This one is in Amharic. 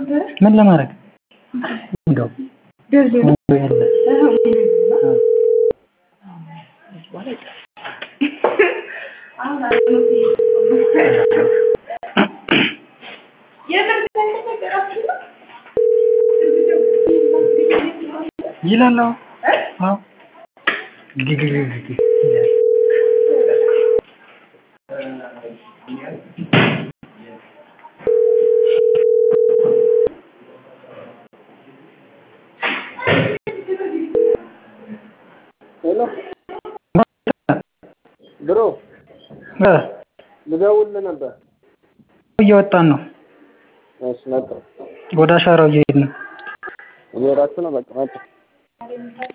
ምን ለማድረግ እንደው ያለ ይላል አዎ አዎ ግግግግ ይላል ሄሎ ብሮ እ ልደውልልህ ነበር። እየወጣን ነው እሺ መጣሁ። ወደ አሻራው እየሄድን ነው እየሄዳችሁ ነው? በቃ መጣሁ።